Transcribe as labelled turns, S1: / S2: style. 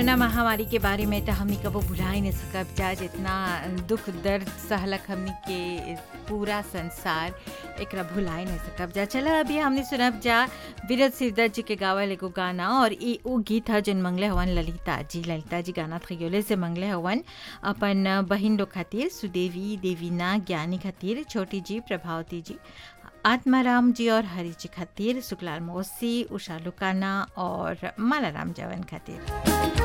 S1: corona महामारी के बारे में तो हमनी कबो भुला ही नहीं सकब जा जितना दुख दर्द सहलक हमनी के पूरा संसार एकरा भुला ही नहीं सकब जा चला अभी हमने सुनब जा विरत सिरदर जी के गावल एगो गाना और ई वो गीत है जन मंगले हवन ललिता जी ललिता जी गाना खयोले से मंगले हवन अपन बहिन लोग खातिर सुदेवी देवीना ज्ञानी खातिर छोटी जी प्रभावती जी आत्माराम जी और हरी जी खातिर शुक्लाल मौसी उषा लुकाना और मालाराम जवन खातिर